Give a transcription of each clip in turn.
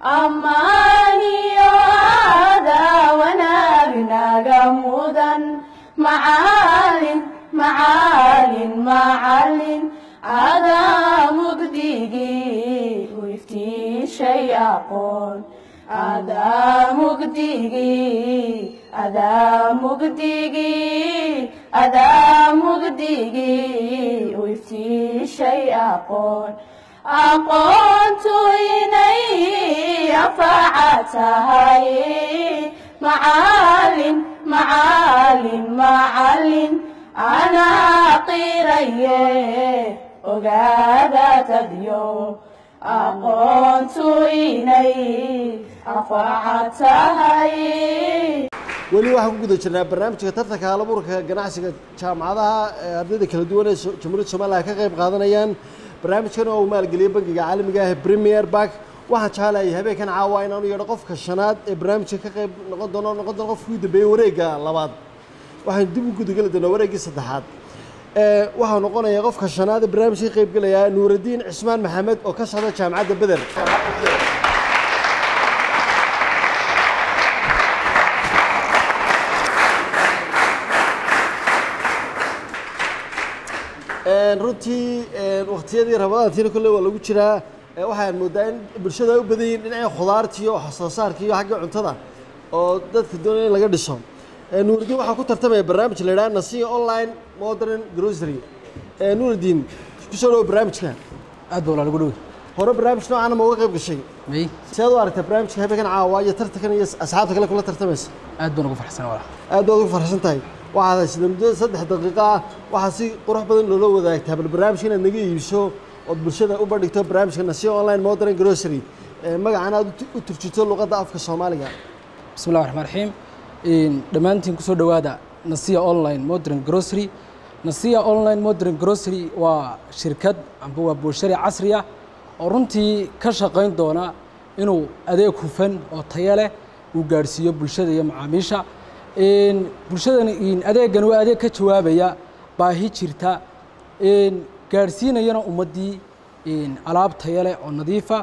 ammaaniyo aadaa wanaagnaga mudan macaalin macaalin macalin adaa mugdigii u iftiishay aqoon adaa mugdigii adaa mugdigii adaa mugdigii u iftiishay aqoon aqoontu inay anfaca tahay macaalin macaalin macalin anaa qiraye ogaada tadyo aqoontu inay anfaca tahay weli waxaan ku guda jirnaa barnaamijka tartanka halabuurka ganacsiga jaamacadaha ee ardayda kala duwan ee so- jamhuuriyadda somaliya ka qayb qaadanayaan barnaamijkan oo uu maalgeliyey bangiga caalamiga ah ee premier bank waxaan jecelahay habeenkan caawa inaanu yeedho qofka shanaad ee barnaamijka ka qayb noqon doono noqon doono qofkii u dambeeyey wareegga labaad waxaan dib u gudageli doonaa wareeggii saddexaad ee waxaa noqonaya qofka shanaad ee barnaamijka ka qaybgelaya nuuraddiin cismaan maxamed oo ka socda jaamacadda beder Een, runtii een, waqtiyadii ramadaantiina kolley waa lagu jiraa ee waxaan moodaa in bulshada ay u badan yihiin dhinaca khudaarta iyo wax soo saarka iyo xagga cuntada oo dadka doonaya in laga dhiso Ee, nuurudiin waxaa ku tartamaya barnaamij la yidhaha nasiya online modern grocery Ee, nuurudiin kusoo dhawo barnaamijka aad baa lagu dhowi hore barnaamij noocaana ma uga qayb gashay may seed u aragtaa barnaamijka habeenkan caawa iyo tartankan iyo asxaabta kale kula tartamaysa aad baan ugu farxsan walaal aad baad ugu farxsan tahay waxaad haysata muddo saddex daqiiqo ah waxaa si qurux badan loola wadaagtaa bal barnaamijka inaad naga iibso ood bulshada u bandhigto barnaamijka nasiya online modern grocery ee magacana aad u tu- u turjito luqadda afka soomaaliga bismi llahi raxmaan raxiim Een, dhammaantiin kusoo dhowaada nasiya online modern grocery nasiya online modern grocery waa shirkad amba waa bulshari casri ah oo runtii ka shaqayn doona inuu adeeg hufan oo tayo leh uu gaadhsiiyo bulshada iyo macaamiisha Een, bulshadani een, adeegan waa adeeg ka jawaabaya baahi jirta een, gaadhsiinayana ummaddii een, alaab tayo leh oo nadiifa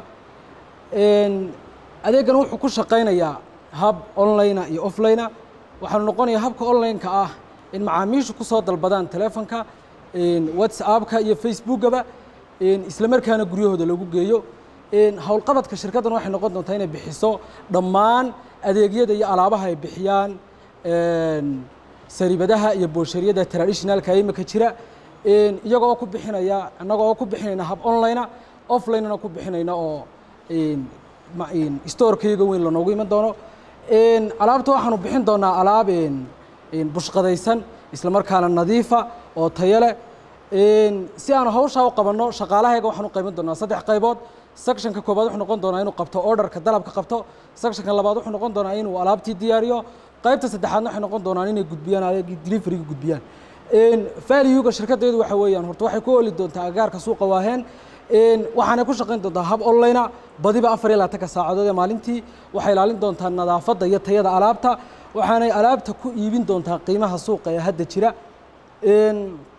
Een, adeegan wuxuu ku shaqaynayaa hab online iyo offline waxaanu noqonayaa habka online-ka ah in macaamiishu ku soo dalbadaan telefonka een, whatsappka iyo facebookaba een, isla markaana guryahooda lagu geeyo een, howlqabadka shirkaddan waxay noqon doontaa inay bixiso dhammaan adeegyada iyo alaabaha ay bixiyaan een, saribadaha iyo booshariyada traditionalka ee imika jira een, iyaga oo ku bixinaya annaga oo ku bixinayna hab online offline-na ku bixinayna oo een, ma- een, storekayga weyn lanoogu iman doono Een, alaabta waxaanu bixin doonaa alaab een, een, bushqadaysan isla markaana nadiifa oo tayo leh Een, si aanu hawshaa u qabanno shaqaalahayga waxaan u qaybin doonaa saddex qaybood sectionka koobaad wuxuu noqon doonaa inuu qabto orderka dalabka qabto sectionka labaad wuxuu noqon doonaa inuu alaabtii diyaariyo qaybta saddexaadna waxay noqon doonaan inay gudbiyaan adeegii deliveryga gudbiyaan Een, value-ga shirkaddeedu waxa weeyaan horta waxay ku ooli doontaa agaarka suuqa waaheen Een, waxaanay ku shaqayn doontaa hab online ah badiba afar iyo labaatanka saacadood ee maalintii waxay ilaalin doontaa nadaafadda iyo tayada alaabta waxaanay alaabta ku iibin doontaa qiimaha suuqa ee hadda jira Een,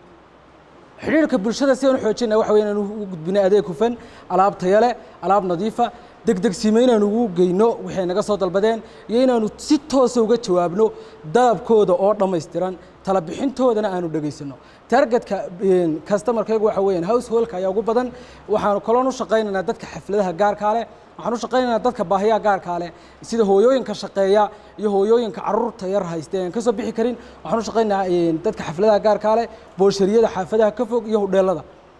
xidhiirka bulshada si aan u xoojinay waxa weeye inaan u gudbino adeeg hufan alaab tayo leh alaab nadiifa degdegsiimo inaanu ugu geyno waxay naga soo dalbadeen iyo inaanu si toosa uga jawaabno dalabkooda oo dhammaystiran tala bixintoodana aanu dhegaysano targetka customerkaygu waxa weeyaan householdka ayaa ugu badan waxaanu kaloon u shaqaynaynaa dadka xafladaha gaarkaa leh waxaan u shaqaynaynaa dadka baahiyaha gaarkaa leh sida hooyooyinka shaqeeya iyo hooyooyinka caruurta yar haysta aan ka soo bixi karin waxaan u shaqaynaynaa een, dadka xafladaha gaarkaa leh booshariyada xaafadaha ka fog iyo hudheelada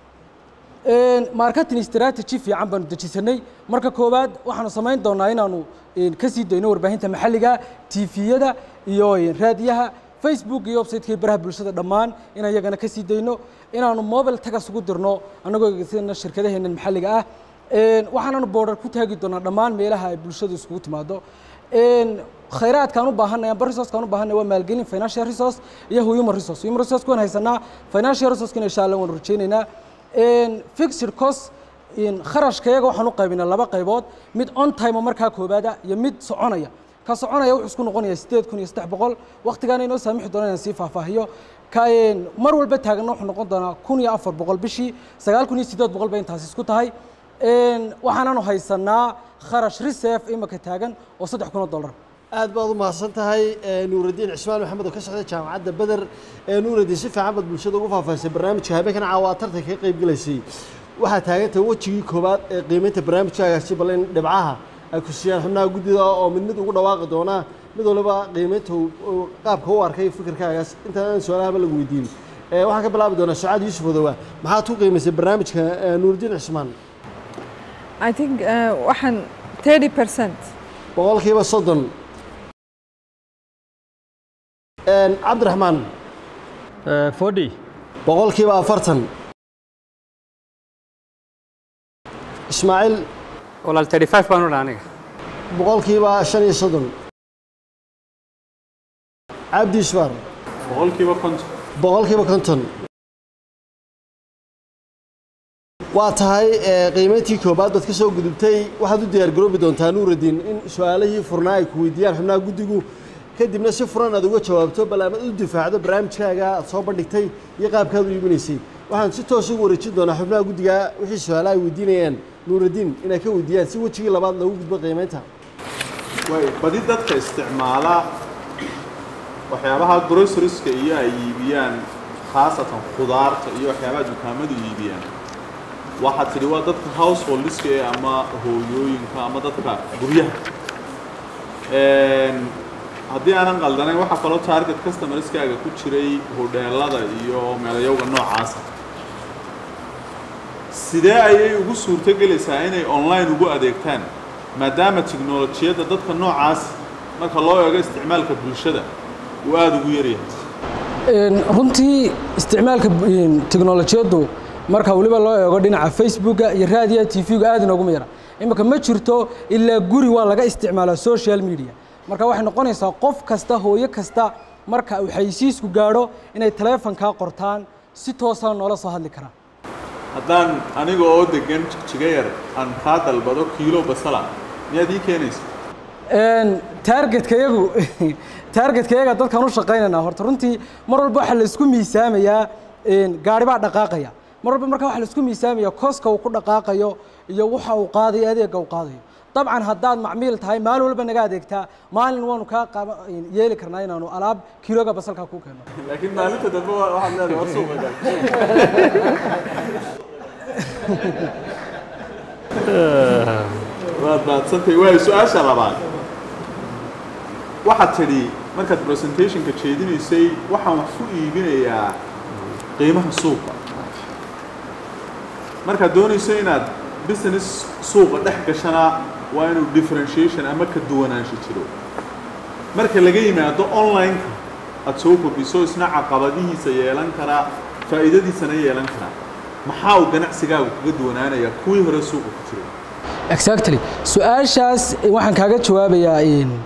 Een, marketing strategy fiican baanu dejisanay marka koowaad waxaanu samayn doonaa inaanu een, ka sii dayno warbaahinta maxalliga tviyada iyo een, raadiyaha facebook iyo website-ka iyo baraha bulshada dhammaan in iyagana ka sii dayno inaanu mobile tagas ugu dirno annagoo eegeysanayna shirkadaheena maxalliga ah Een, waxaananu border ku taagi doonaa dhammaan meelaha ay bulshadu iskugu timaado Een, khayraadkaan u baahanay amba resourcekaan u baahanay waa maalgelin financial resource iyo human resource human resource waan haysanaa financial resource-kana insha allah waanu rajaynaynaa Een, fixed cost in kharashkayaga waxaan u qaybinaa laba qaybood mid on time oo markaa koobaada iyo mid soconaya ka soconaya wuxuu isku noqonayaa sideed kun iyo saddex boqol waqtigaana inoo saamixi doona inaan sii faahfaahiyo ka een, mar walba taaganna wuxuu noqon doonaa kun iyo afar boqol bishii sagaal kun iyo siddeed boqol bay intaasi isku tahay waxaananu haysanaa kharash reserve imaka taagan oo saddex kun oo dollar aad baad u mahadsan tahay nuuraddiin cismaan maxamed oo ka socda jaamacadda beder nuuraddiin si fiican baad bulshada ugu faahfaahisay barnaamijka habeenkan caawa aad tartanka ka qayb gelaysay waxaa taagantahay wejigii koowaad ee qiimaynta barnaamijkaagaasi bal in dhibcaha ay ku siiyaan xubnaha guddida oo mid mid ugu dhawaaqi doonaa mid waliba qiimaynta qaabka u arkay fikirkaagaas intaan su-aalahaba lagu weydiin waxaan ka bilaabi doonaa sucaad yuusuf odowa maxaad ku qiimaysay barnaamijka nuuraddiin cismaan I think uh, waxaan 30 percent boqolkiiba soddon cabdiraxmaan forty boqolkiiba afartan ismaaciil walaal thirty five baan u dhaha aniga boqolkiiba shan iyo soddon cabdi isfaar boqolkiiba konton boqolkiiba konton waa tahay qiimayntii koobaad baad ka soo gudubtay waxaad u diyaar garoobi doontaa nuuraddiin in su-aalihii furnaa ay ku weydiiyaan xubnaha guddigu kadibna si furan aad uga jawaabto bal amaad u difaacdo barnaamijkaaga aad soo bandhigtay iyo qaabkaad u iibinaysay waxaan si toos ugu wareejin doonaa xubnaha guddiga wixii su-aalaha ay weydiinayaan nuuraddiin inay ka weydiiyaan si wejigii labaad loogu gudbo qiimaynta way badi dadka isticmaala waxyaabaha grocerieska iyo ay iibiyaan khaasatan khudaarta iyo waxyaabaha dukaamadu iibiyaan waxaad tidhi waa dadka householdiska ee ama hooyooyinka ama dadka guryaha haddii aanan qaldanayn waxaa kaloo target customerskaaga ku jiray hodheelada iyo meelayowga noocaasa sidee ayay ugu suurto gelaysaa inay online ugu adeegtaan maadaama tiknolojiyadda dadka noocaas marka loo eego isticmaalka bulshada uu aada ugu yaryahay runtii isticmaalka teknolojiyaddu marka weliba loo eego dhinaca facebooka iyo raadiyaha t v-ga aad inooguma yara iminka ma jirto ilaa guri waa laga isticmaalaa social media marka waxay noqonaysaa qof kasta hooyo kasta marka uu xayisiisku gaadho inay taleefonkaa qortaan si toosaa noola soo hadli karaan haddaan aniga oo degan jigjiga yar aan kaa dalbado kiilo basala miyaad ii keenaysa taargetka yagu taargetka yaga dadkaan u shaqaynaynaa horta runtii mar walba waxaa la isku miisaamayaa gaari baa dhaqaaqaya mar walba marka waxaa la isku miisaamaya koska uu ku dhaqaaqayo iyo waxa uu qaadayo adeega uu qaadayo dabcan haddaad macmiil tahay maalin walba naga adeegtaa maalin waanu kaa qaba yeeli karnaa inaanu alaab kiloga basalkaa ku keenno laakiin maalinta dambe waxaad leedahay war suuqa gal waad mahadsantahay waayo su-aasha labaad waxaad tidhi markaad presentationka jeedinaysay waxaan wax ku iibinayaa qiimaha suuqa markaad doonayso inaad business suuqa dhex gashana waa inuu differentiation ama ka duwanaansho jiro marka laga yimaado online-ka aad soo kordhiso isna caqabadihiisa yeelan karaa faa'iidadiisana yeelan karaa maxaa uu ganacsigaagu kaga duwanaanayaa kuwii hore suuqa ku jiray exactly su-aashaas waxaan kaaga jawaabayaa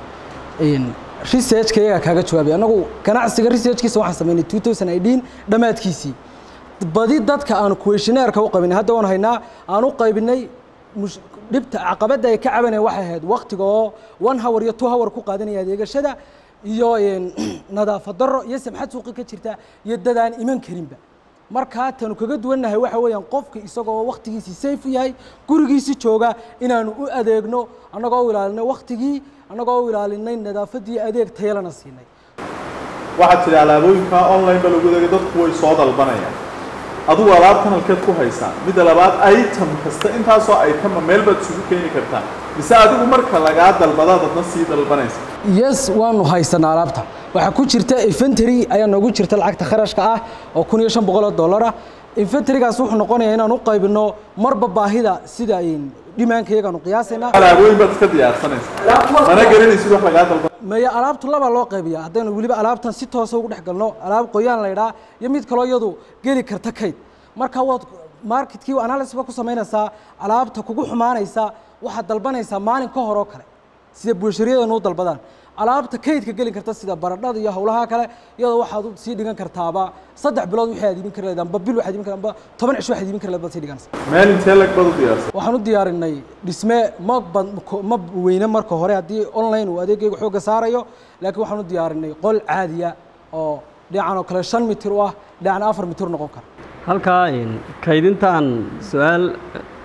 researchka iyagaa kaaga jawaabaya annagu ganacsiga researchkiisa waxaan samaynay 2018 dhammaadkiisii badi dadka aanu questionnaire-ka u qabinay hadda waan haynaa aan u qaybinay mush- dhibta caqabadda ay ka cabanayaan waxay ahayd waqtiga oo one hour iyo two hour ku qaadanaya adeegashada iyo een, nadaafad darro iyo samxad suuqi ka jirta iyo dad aan iman karinba markaa tanu kaga duwannahay waxa weeyaan qofka isagoo waqtigiisii safe u yahay gurigiisii jooga inaanu u adeegno annagoo u ilaalinay waqtigii annagoo u ilaalinay nadaafaddii adeeg tayalana siinay waxaad tidhi alaabooyinka online ba lagu degay dadku way soo dalbanayaan adigu alaabtan halkeed ku haysaa midda labaad item kasta intaasoo itema meel baad isugu keeni kartaa mise adigu marka lagaa dalbadaad adna sii dalbanaysa yes waanu haysanaa alaabta waxaa ku jirta inventory ayaa noogu jirta lacagta kharashka ah oo kun iyo shan boqol oo dollar ah inventorygaas wuxuu noqonayaa inaan u qaybino marba baahida sida dhimaanka iyagaanu qiyaasaynaa alaabooyin baad iska diyaarsanaysa mana garanaysid wax lagaa dalban maya alaabtu laba loo qaybiya haddaynu weliba alaabtan si toosa ugu dhex galno alaab qoyaan la idhaa iyo mid kaloo iyadu geli karta kayd marka waad marketkii analysis ba ku samaynaysaa alaabta kugu xumaanaysa waxaad dalbanaysaa maalin ka hor oo kale sida bulshariyadanu u dalbadaan alaabta kaydka geli karta sida baradhada iyo howlaha kale iyadoo waxaad u sii dhigan kartaaba saddex bilood wixii aad iibin kari lahayd amba bil waxaad iibin kari amba toban cisho waxaad iibin kari lahayd baad sii dhiganaysa meel intee lag baad u diyaarsan waxaan u diyaarinay dhisme ma bad- ko- ma weyne marka hore haddii online uu adeegayga xoogga saarayo laakiin waxaan u diyaarinay qol caadiya oo dhinacan oo kale shan mitir u ah dhinacna afar mitir noqon kara halkaa in kaydintaan su-aal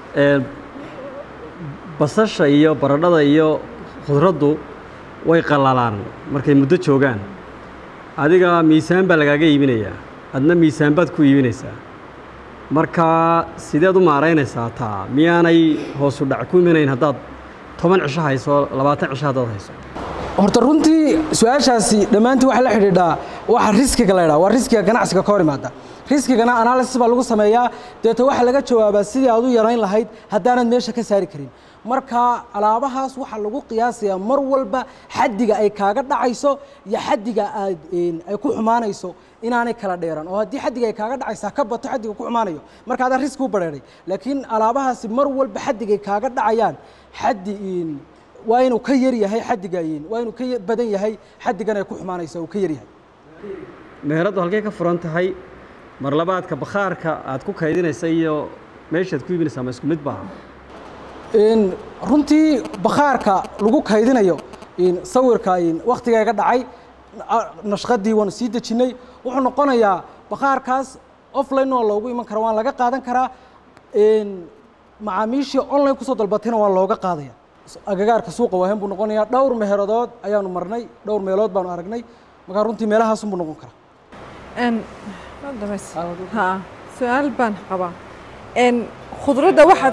Ee, basasha iyo baradhada iyo khudraddu way qallalaan markay muddo joogaan adiga miisaan baa lagaaga iibinayaa adna miisaan baad ku iibinaysaa marka sideed u maaraynaysaa taa miyaanay hoosu dhac ku imanayn haddaad toban cisho hayso labaatan cisho haddaad hayso horta runtii su-aashaasi dhammaantii waxay la xidhiidhaa waxa riskiga la ydhaha waa riskiga ganacsiga ka hor imaada riskigana analysis baa lagu sameeyaa deeto waxaa laga jawaabaa sidii aad u yarayn lahayd haddaanad meesha ka saari karin marka alaabahaas waxaa lagu qiyaasayaa mar walba xaddiga ay kaaga dhacayso iyo xaddiga aad een, ay ku xumaanayso inaanay kala dheeran oo haddii xaddiga ay kaaga dhacaysaa ka bato xaddiga ku xumaanayo marka adaa riski u badheedhay laakiin alaabahaasi mar walba xaddigay kaaga dhacayaan xaddi een, waa inuu ka yar yahay xaddiga een, waa inuu ka ya- badan yahay xaddigan ay ku xumaanayso uu ka yar yahay meheraddu halkay ka furan tahay mar labaadka bakhaarka aad ku kaydinaysa iyo meeshaad ku iibinaysaa ma isku mid baa Een, runtii bakhaarka lagu kaydinayo een, sawirka een, wakhtigeega dhacay a- nashqadii waanu sii dejinnay wuxuu noqonayaa bakhaarkaas offline waa loogu iman karaa waan laga qaadan karaa een, macaamiishii online kusoo dalbatayna waa looga qaadaya S- agagaarka suuqa waahen buu noqonayaa dhowr meheeradood ayaanu marnay dhowr meelood baanu aragnay markaa runtii meelahaasunbuu noqon karaa En ma dhameys ha su-aal baan qabaa en khudradda waxaad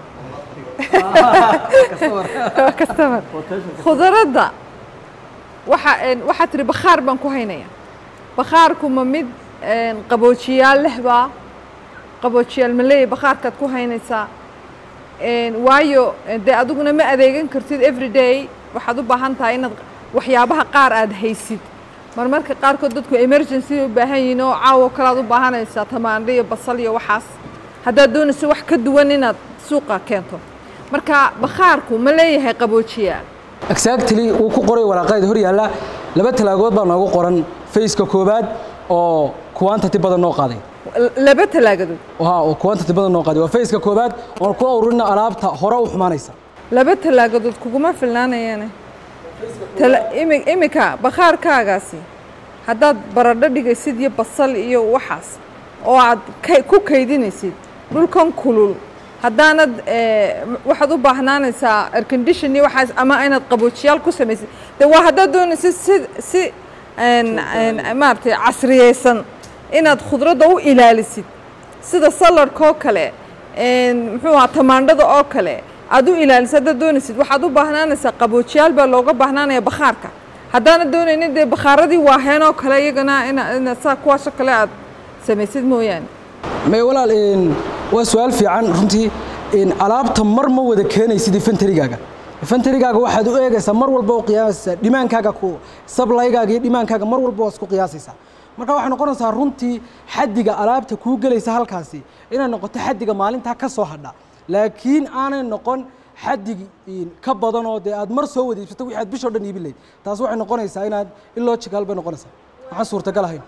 customer khudradda waxa en waxaad tiri bakhaar baan ku haynaya bakhaarku ma mid en qaboojiyaal leh baa qaboojiyaal ma leeyahay bakhaarkaad ku haynaysaa En, waayo dee adiguna ma adeegan kartid every day waxaad u baahan tahay inaad waxyaabaha qaar aad haysid marmarka qaarkood dadku emergency u baahan yihiin oo caawo kale aad u baahanaysaa tamaandho iyo basal iyo waxaas haddaad doonayso wax ka duwan inaad suuqa keento marka bakhaarku ma leeyahay qaboojiyaa exactly wuu ku qoray waraaqeeda hor yaalla laba talaagood baa noogu qoran faceka koowaad oo quantity badan noo qaaday L- laba talaagadood Waa, oo quantity badan noo qaaday waa faceka koowaad oon ku ururina alaabta hore u xumaanaysa laba talaagadood kuguma filnaanayaane Tala- imi- imika bakhaarkaagaasi haddaad baradho dhigaysid iyo basal iyo waxaas oo aad kay- ku kaydinaysid dhulkan kulul haddaanad eh, m- waxaad u baahnaanaysaa aircondition iyo waxaas ama inaad qaboojiyaal ku samaysid de waa haddaad doonaysid si si en- en- maaragtay casriyeysan inaad khudradda u ilaalisid sida saladka oo kale en, muxuu ahaa tamaandhada oo kale aad u ilaalisid haddaad doonaysid waxaad u baahnaanaysaa qaboojiyaal baa looga baahnaanaya bakhaarka haddaana doonaynin dee bakhaaradii waaheen oo kale iyagana ina ina saa kuwaasoo kale aad samaysid mooyaane may walaal een, waa su-aal fiican runtii een, alaabta mar ma wada keenaysid inventarygaaga inventarygaaga waxaad u eegaysaa mar walba u qiyaasaysaa dhimaankaaga ku sablaygaaga iyo dhimaankaaga mar walba waa isku qiyaasaysaa marka waxay noqonaysaa runtii xaddiga alaabta kuu gelaysa halkaasi inay noqoto xaddiga maalintaa ka soo hadha laakiin aanay noqon xaddig een, ka badan oo dee aad mar soo wada iibsato wixii aad bishoo dhan iibin lahayd taas waxay noqonaysaa inaad illogical bay noqonaysaa waxaan suurtagal ahayn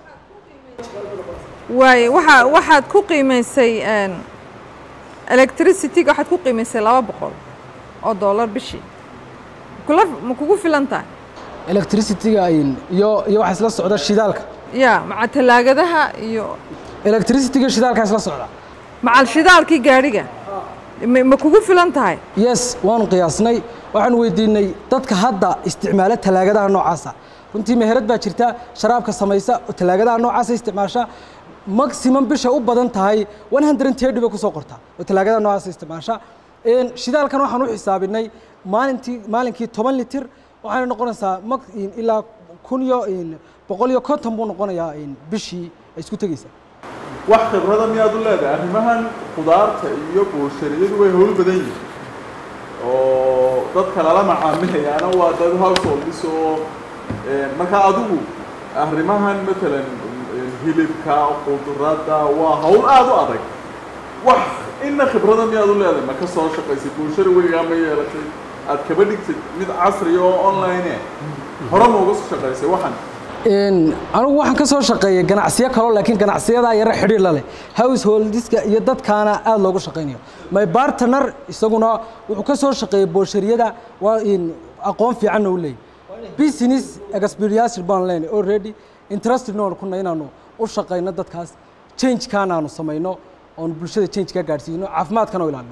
waaye waxa waxaad ku qiimaysay en, electricity-ga waxaad ku qiimaysay laba boqol oo dollar bishii kula ma kugu filan tahay electricity-ga een, iyo iyo waxaa isla socda shidaalka ya maca talaagadaha iyo electricity-ga shidaalkaa isla socda macal shidaalkii gaadhiga ma ma kugu filan tahay yes waanu qiyaasnay waxaan weydiinay dadka hadda isticmaala talaagadaha noocaasa runtii meherad baa jirta sharaabka samaysa oo talaagadaha noocaasa isticmaasha maximum bisha u badan tahay 130 bay kusoo qortaa oo talaagadaha noocaasa isticmaasha Een, shidaalkan waxaan u xisaabinay maalintii maalinkii toban litir waxaana noqonaysaa max in- ilaa kun iyo in boqol iyo konton buu noqonayaa in bishii ay isku tegeysaa wax khibrada miyaad u leedahay arrimahan khudaarta iyo booshariyadu way howl badan yihiin oo dadka lala macaamilayaana waa dad householdis oo eh, marka adigu arrimahan matalan eh, hilibka khudradda waa hawl aada u adag wax ina khibrada miyaad u leedahay ma ka soo shaqaysay bulshada weligaa ma yeelatay aad kaba dhigtid mid casri oo online eh hore ma uga soo shaqaysay waxan Een, anigu waxaan ka soo shaqeeyay ganacsiyo kaloo laakiin ganacsiyadaa yara xidhiir la leh householdiska iyo dadkaana aad loogu shaqaynayo my partner isaguna wuxuu ka soo shaqeeyay booshariyada waa in aqoon fiicanna u leeyahy business experience baan leenahay already interested noon kuna inaanu u shaqayno dadkaas change-kaana aanu samayno oon bulshada change ka gaadhsiino caafimaadkana u ilaalino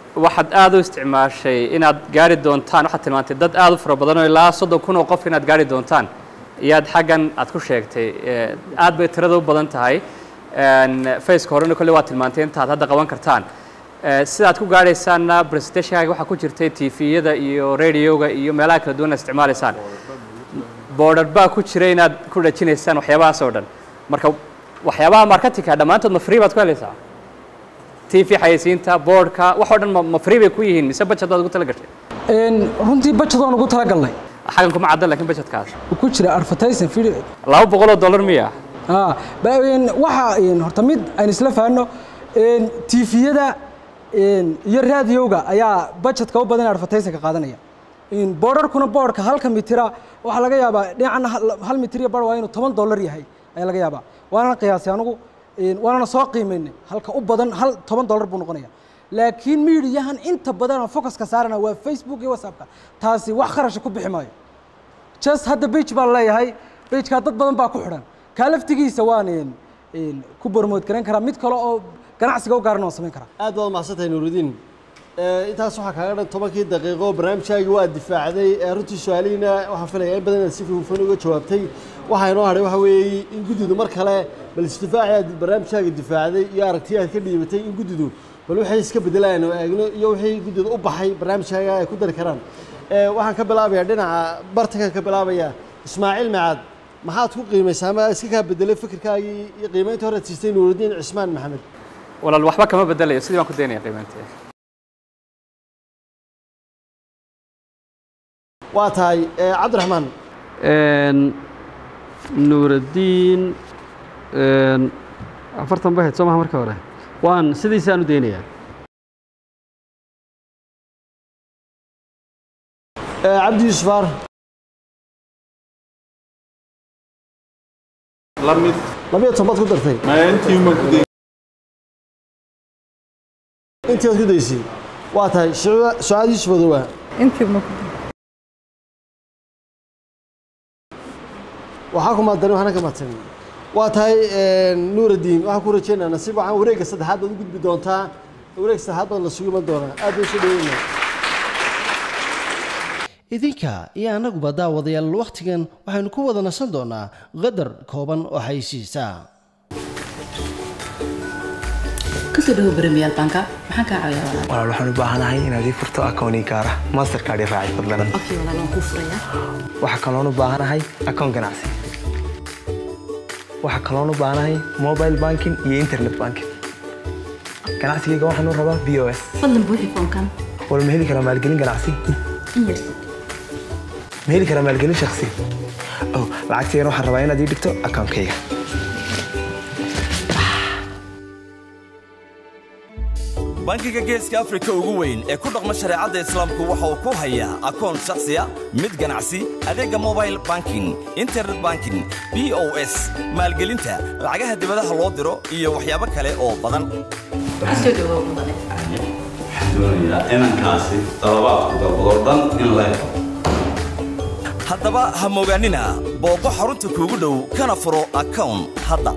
waxaad aad u isticmaashay inaad gaari doontaan waxaad tilmaantay dad aad u fara badan oo ilaa soddon kun oo qof inaad gaari doontaan iyaad xaggan aad ku sheegtay Eh, aad bay tirada u badan tahay faceka horena kolley waad tilmaantay intaad hadda qaban kartaan Eh, sidaad ku gaadhaysaanna presentationkaaga waxaa ku jirtay tviyada iyo radioga iyo meelaha kala duwan aad isticmaalaysaan border baa ku jira inaad ku dhajinaysaan waxyaabahaas oo dhan marka waxyaabaha marketingka dhammaantood ma free baad ku helaysaa tv xayeysiinta boardka wax oo dhan ma- ma free bay ku yihiin mise budget baad ugu tala gashay Een, runtii budget waan ugu talagalnay xaggan kuma caddan laakiin budgetkaas Wuu ku jira advertising video laba boqol oo dollar miya Ah, ba- een, waxa een, horta mid aynu isla fahanno een, tviyada een, iyo raadiyowga ayaa budgetka u badan advertisingka qaadanaya Een, boorarkuna boorka halka mitira waxaa laga yaabaa dhinacana hal- hal mitir iyo bar waa inuu toban dollar yahay ayaa laga yaabaa waana qiyaasay anigu een, waanana soo qiimaynay halka u badan hal toban dollar buu noqonaya laakiin miidiyahan inta badan oo focuska saarana waa facebook iyo whatsappka taasi wax kharasha ku bixi maayo just hadda bage baan leeyahay bagekaa dad badan baa ku xidhan kaa laftigiisa waan een, een, ku bormood garan karaa mid kale oo ganacsiga u gaarana waan samayn karaa aad baad mahadsantahay nuurudiin Eh, intaas waxaa kaaga dhan tobankii daqiiqo barnaamijkaagii waa difaacday Eh, runtii su-aalihiina waxaan filayaa in badan inaad si hufan uga jawaabtay waxaa inoo hadhay waxa weeye in guddidu mar kale bal isdifaaci aad barnaamijkaaga difaacday iyo aragtiya aad ka dhiibatay in guddidu bal waxay iska bedelayaan oo eegno iyo wixii guddidu u baxay barnaamijkaaga ay ku dari karaan Eh, waxaan ka bilaabayaa dhinaca bartankan ka bilaabaya ismaaciil macaad maxaad ku qiimaysaa ama iska kaa bedelay fikirkaagii iyo qiimaynta hore aad siistay nuurudiin cismaan maxamed walaal waxba kama bedelayo sidii baan ku daynaya qiimaynteeda waa tahay eh, cabdiraxmaan Een, nuuraddiin een, afartan bahed soo maha marka hore waan sidiisaan u daynayaa Eh, cabdi yuusuf aar la mid labiyo toban baad ku dartay maya intii uman ku day intii baad ku daysay waa tahay Suca- sucaad yuusuf adowaa intii ma ku waxaa ku maadani waxna ka maadsan waa tahay nuuraddiin waxaan ku rajeynaa nasiib waxaan wareegga saddexaad baad u gudbi doontaa wareegga saddexaad baad la sugu iman doonaa aad bay soo dhaweynaa idinka iyo annaguba daawadayaal wakhtigan waxaynu ku wada nasan doonaa qadar kooban oo xaysiisa kusoo dhawo baramiyaal banka maxaan kaa caawiyaa walaal walaal waxaan u baahanahay inaad ii furto akooni gaara mastercard i raacay fadlan okay walaal waan kuu furayaa waxaa kaloon u baahanahay akoon ganacsi waxaa kaloon u baahanahay mobile banking iyo internet banking ganacsigayga waxaan u rabaa b o s fadlan buuxi foonkan wal ma heli karaa maalgelin ganacsi in yar ma heli karaa maalgelin shakhsi oh lacagtaygan waxaan rabaa inaad ii dhigto akoonkayga bangiga geeska afrika ugu weyn ee ku dhaqma shareecadda islaamku waxa uu ku hayaa akoon shakhsiya mid ganacsi adeegga mobile banking internet banking b o s maalgelinta lacagaha dibadaha loo diro iyo waxyaabo kale oo badan kusoo dhawow mudane doonayaa inankaasi dalabaadku dalbadoo dhan in la helo haddaba ha mogaanina booqo xarunta kuugu dhow kana furo akown hadda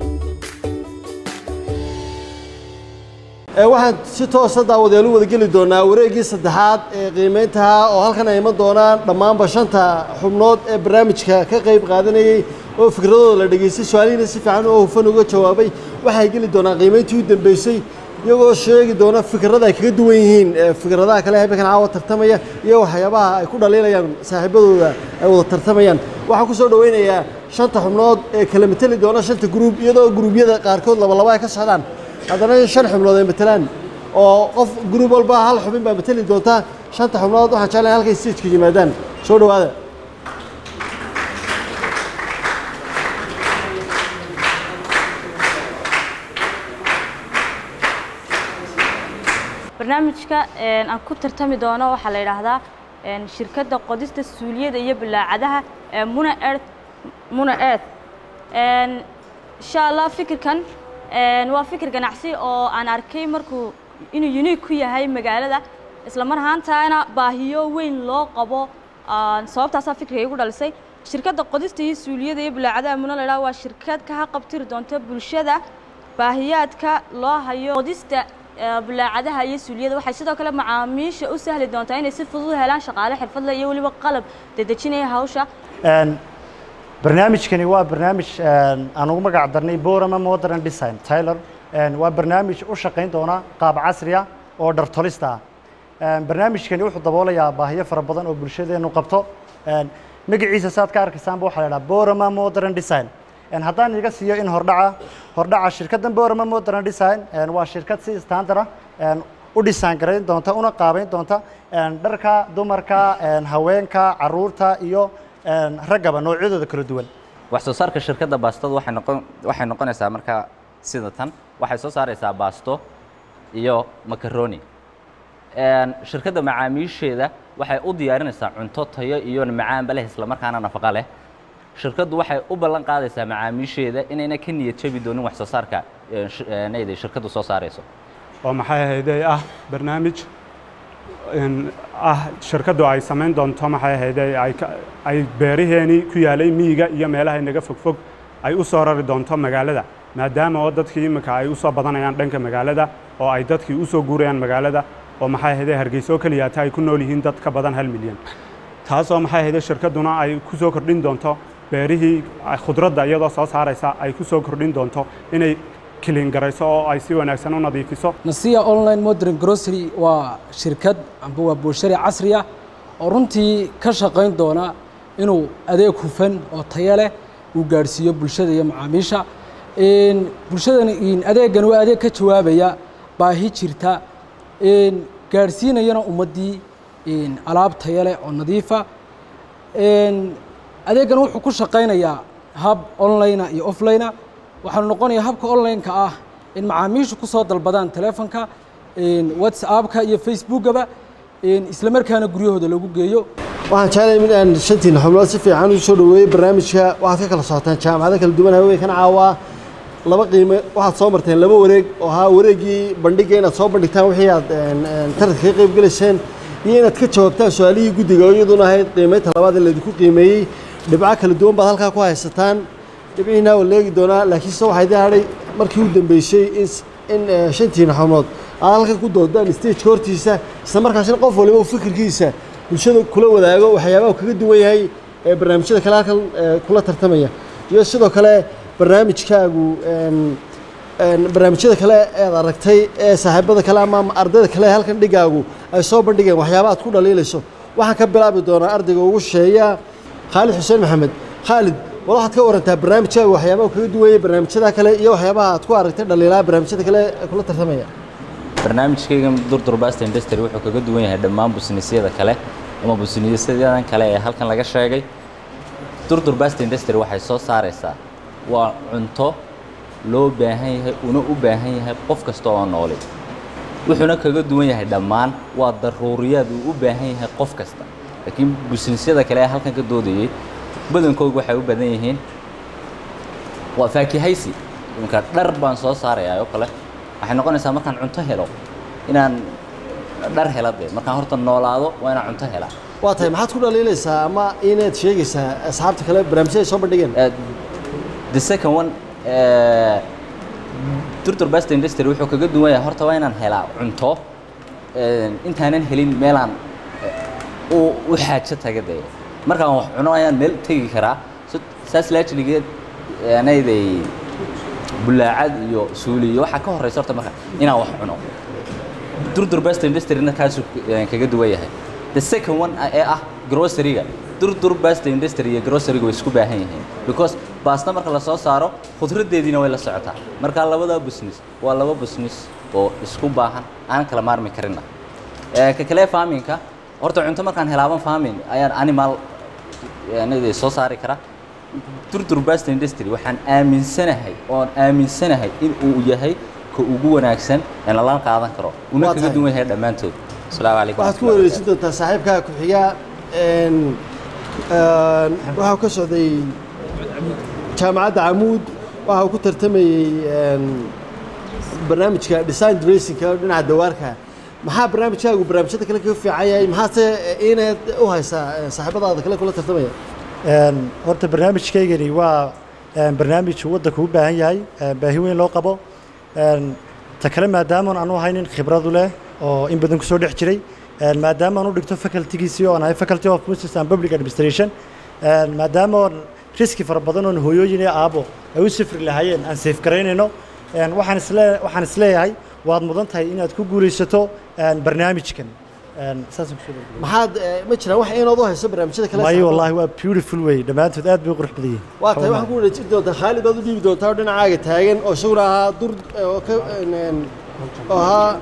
Ee, waxaan si toosa daawadayaal u wada geli doonaa wareeggii saddexaad ee qiimayntaha oo halkan ay iman doonaan dhammaanba shanta xubnood ee barnaamijka ka qayb qaadanayay oo fikradooda la dhageystay su-aalihiina si fiican oo hufan uga jawaabay waxay geli doonaan qiimayntii u dambeysay iyagoo sheegi doona fikrada ay kaga duwan yihiin ee fikradaha kale habeenkan caawa tartamaya iyo waxyaabaha ay ku dhaliilayaan saaxiibadooda ay wada tartamayaan waxaan ku soo dhaweynayaa shanta xubnood ee kala mateli doona shanta gruub iyadoo gruubyada qaarkood laba laba ay ka socdaan haddana shan xubnood ay matelaan oo qof gruub walba hal xubin baa mateli doonta shanta xubnood waxaan jeclahay halkay stageka yimaadaan soo dhawaada barnaamijka een, aan ku tartami doono waxaa la yidhaahdaa een, shirkadda qodista suuliyada iyo bilaacadaha ee muna earth muna earth Een, insha allah fikirkan een, waa fikir ganacsi oo aan arkay markuu inuu unique ku yahay magaalada isla mar ahaantaana baahiyo weyn loo qabo aan sababtaasaa fikriga igu dhalisay shirkadda qodista iyo suuliyada iyo bilaacadaha muna la yidhaha waa shirkad ka haqabtiri doonta bulshada baahiyaadka loo hayo qodista ee, bulaacadaha iyo suuliyada waxay sidoo kale macaamiisha u sahli doontaa inay si fudud u helaan shaqaale xirfadle iyo weliba qalab dedejinaya hawsha Een, barnaamijkani waa barnaamij een, aan ugu magac darnay borama modern design taylor Een, waa barnaamij u shaqayn doona qaab casri ah oo dhartolista ah Een, barnaamijkani wuxuu daboolayaa baahiyo fara badan oo bulshadeenu qabto Een, magaciisa saad ka arkaysaanba waxaa la idhaha borama modern design Een, haddaan iga siiyo in hordhaca hordhaca shirkaddan borama modern design een, waa shirkad si standard ah een, u dhisaan garayn doonta una qaabayn doonta een, dharka dumarka een, haweenka caruurta iyo een, raggaba noocyadooda kala duwan wax soo saarka shirkadda baastadu waxay noqon waxay noqonaysaa markaa sida tan waxay soo saaraysaa baasto iyo macaroni Een, shirkadda macaamiisheeda waxay u diyaarinaysaa cunto tayo iyo macaanba leh isla markaana nafaqo leh shirkaddu waxay u ballan qaadaysaa macaamiisheeda inayna ka niyad jabi doonin wax soo saarka ee, sh- ee, nayda shirkaddu soo saarayso oo maxay ahayday ah barnaamij in ah shirkaddu ay samayn doonto maxay ahayday ay ka- ay beeraheenii ku yaalay miyiga iyo meelaha inaga fogfog ay u soo rari doonto magaalada maadaama oo dadkii imika ay u soo badanayaan dhanka magaalada oo ay dadkii u soo guurayaan magaalada oo maxay ahayday hargeysa oo keliyaata ay ku nool yihiin dad ka badan hal milyan taasoo maxay ahayday shirkadduna ay ku soo kordhin doonto beerihii ay khudradda iyadoo soo saaraysa ay ku soo kordhin doonto inay kilin garayso oo ay si wanaagsan u nadiifiso nasiya online modern grocery waa shirkad amba waa bulshari casri ah oo runtii ka shaqayn doona inuu adeeg hufan oo tayo leh uu gaadhsiiyo bulshada iyo macaamiisha Een, bulshadan een, adeegan waa adeeg ka jawaabaya baahi jirta een, gaadhsiinayana ummaddii een, alaab tayo leh oo nadiifa Een, adeegan wuxuu ku shaqaynayaa hab online iyo offline waxaanu noqonayaa habka online-ka ah in macaamiishu ku soo dalbadaan telefonka een, whatsappka iyo facebookaba een, isla markaana guryahooda lagu geeyo waxaan jeclahay in aan shantiina xubnood si fiican u soo dhaweeyey barnaamijka waxaad ka kala socotaan jaamacado kala duwan haweenkan caawa laba qiime waxaad soo marteen laba wareeg oo ahaa wareegii bandhiga inaad soo bandhigtaan wixii aad een, een, tartanka ka qayb gelayseen iyo inaad ka jawaabtaan su-aalihii guddiga oo iyaduna ahayd qiimeynta labaad ee laydinku qiimeeyey dhibco kala duwan baad halkaa ku haysataan dhibcihiina waa leegi doonaa laakiin se waxaa idin hadhay markii u dambeysay in s- in eh, shantiina xubnood aad halkan ku doodaan stageka hortiisa isla markaasina qof waliba uu fikirkiisa bulshada kula wadaago waxyaabaha uu kaga duwan yahay ee barnaamijyada kale halkan eh, kula tartamaya iyo sidoo kale barnaamijkaagu een, een, barnaamijyada kale eed aragtay ee saaxiibada kale ama ardayda kale ee halkan dhigaagu ay soo bandhigeen waxyaaba aad ku dhaliilayso waxaan ka bilaabi doonaa ardayga ugu sheeya khaalid xuseen maxamed khaalid wal waxaad ka warantaa barnaamijkaagu waxyaabaha uu kaga duwan yahay barnaamijyada kale iyo waxyaabaha aad ku aragtay dhaliilaa barnaamijyada kale ee kula tartamaya barnaamijkayga durdur basta industry wuxuu kaga duwan yahay dhammaan busnisyada kale ama busnisyadan kale ee halkan laga sheegay durdur basta industry waxay soo saaraysaa waa cunto loo baahan yahay una u baahan yahay qof kasta oo nooli wuxuuna kaga duwan yahay dhammaan waa daruuriyaad uu u baahan yahay qof kasta laakiin busnisyada kale ee halkan ka doodayay badankoodu waxay u badan yihiin waa faakihaysi imka dhar baan soo saarayaa oo kale waxay noqonaysaa markaan cunto helo inaan dhar hela dee markaan horta noolaado waa inaan cunto helaa waa tahay maxaad ku dhaliilaysaa ama inaad sheegaysaa asxaabta kale barnaamijyada ay soo bandhigeen the second one eh, durdur basta industry wuxuu kaga duwan yahay horta waa inaan helaa cunto eh, intaanan helin meelaan eh, u u xaajo taga dee markaan wax cuno ayaan meel tegi karaa So- saas laajligeed anayday bulaacad iyo suuli iyo waxaa ka horeysa horta marka inaan wax cuno durdur basta industryna kaasuu eh, kaga duwan yahay the second one ee ah groceryga durdur basta industry iyo groceryga way isku baahan yihiin because baasta marka la soo saaro khudraddeediina way la socotaa marka labada business waa laba business oo isku baahan aan kala maarmi karina Eh, ka kale farminka horta cunto markaan helaaban farming ayaan animal aniday soo saari karaa durdur basta industry waxaan aaminsanahay oon aaminsanahay in uu yahay ka ugu wanaagsan ee lala qaadan karo una Waa kaga tahay. duwan yahay dhammaantood asalaamu calaykum waxaad ku wareegsan doontaa saaxiibkaa ku-xiga een, een, waxaa ka socday jaamacadda camuud waxa uu ku tartamayey een, barnaamijka design dressingka oo dhinaca dawaarka maxaa barnaamijkaagu barnaamijyada kale kaga fiican yahay maxaase inaad u haysaa eh, saaxiibadaada kale kula tartamaya Een, horta barnaamijkaygani waa een, barnaamij uu waddanku u baahan yahay een, baahi weyn loo qabo Een, ta kale maadaama aanu haynin khibradu leh oo in badan kusoo dhex jiray een, maadaama aan u dhigto facultygiisii oo aan ahay faculty of business and public administration een, maadaama oon riski fara badan oon hooyooyin iyo aabo ay u safri lahaayeen aan safe garaynayno een, waxaan isle waxaan isleeyahay waad mudan tahay inaad ku guulaysato een, barnaamijkan Een, saasaan kusoo gabagabeeyey. maxaad eh, ma jiraan wax inaad u hayso barnaamijyada kale maayo saxaafadda? wallaahi waa beautiful way dhammaantood aad bay u qurux badan yihiin waa tahay waxaan ku wareejin doontaa khaalid baad u dhiibi doontaa oo dhinacaaga taagan oo isaguna ahaa dur oo ka een, een, oo ahaa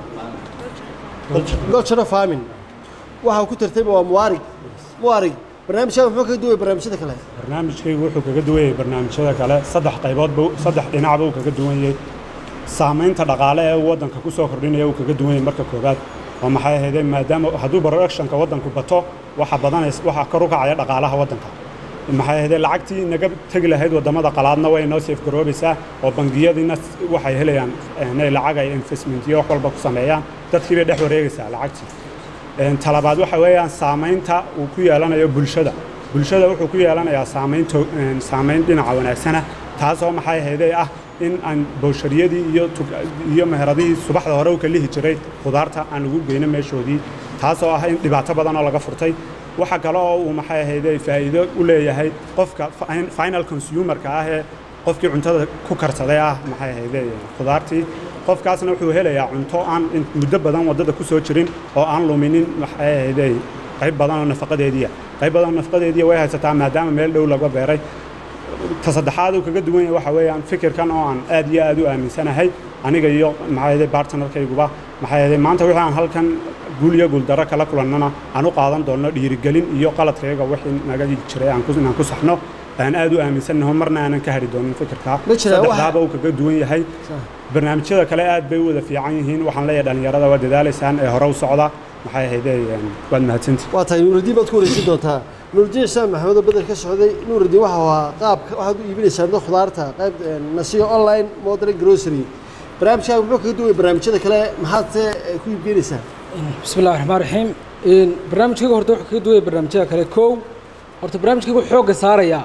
golchano farming waxa uu ku tartayba waa muwaarig muwaarig barnaamijkaaga muxuu kaga duway barnaamijyada kale barnaamijkaygu wuxuu kaga duwan yahay barnaamijyada kale saddex qayboodba saddex dhinacba uu kaga duwan yahay saamaynta dhaqaale ee uu waddanka ku soo kordhinaya uu kaga duwan yahay marka koowaad oo maxay ahaydee maadaama hadduu productionka waddanku bato waxa badanays waxa kor u kacaya dhaqaalaha waddanka maxay ahaydee lacagtii naga tegi lahayd waddamada qalaadna way noo safe garoobaysaa oo bangiyadiina waxay helayaan inay lacag ay investment iyo wax walba ku sameeyaan dadkii bay dhex wareegaysaa lacagtii Een, talabaad waxa weeyaan saamaynta uu ku yeelanayo bulshada bulshada wuxuu ku yeelanayaa saamayn to- een, saamayn dhinaca wanaagsana taasoo maxay ahaydee ah in aan bowshariyadii iyo tug- iyo meheradihii subaxda hore u ka lihi jiray khudaarta aan ugu geyno meeshoodii taasoo ah in dhibaato badan oo laga furtay waxa kale oo uu maxay ahaydee faa'iido u leeyahay qofka fi- final consumerka ah ee qofkii cuntada ku karsaday ah maxay ahaydee khudaartii qofkaasna wuxuu helayaa cunto aan in- muddo badan waddada ku soo jirin oo aan luminin maxay ahaydee qayb badan oo nafaqadeediya qayb badan oo nafaqadeediya way haysataa maadaama meel dhow laga beeray ta saddexaad uu kaga duwan yahay waxa weeyaan fikirkan oo aan aad iyo aad u aaminsanahay aniga iyo maxay ahaydee bartnerkayguba maxay ahaydee maanta wixii aan halkan guul iyo guuldarro kala kulannana aan u qaadan doonno dhiirigelin iyo qaladkayga wixii naga jiray aan ku- inaan ku saxno aan aad u aaminsannaho marna aanan ka hari doonin fikirkaa Ma jiraa wax- saddexdaaba uu kaga duwan yahay barnaamijyada kale aad bay u wada fiican yihiin waxaan leeyahay dhallinyarada waa dadaalaysaan ee hore u socda maxay ahaydee een, waad mahadsantihin waa tahay nuurudiin baad ku wareejin doontaa nuurudiin islaan maxamed oo bedel ka socday nuurudiin waxa ahaa qaabka waxaad u iibinaysaa dad khudaarta qayb een, nasiyo online modern grocery barnaamijkaaga muxuu kaga duway barnaamijyada kale maxaad se eh, ku iibgeynaysaa بسم الله الرحمن الرحيم إن برنامجكيga horta wuxuu kaga duwaya barnaamijyada kale kow horta barnaamijkayga wuxuu xoogga saarayaa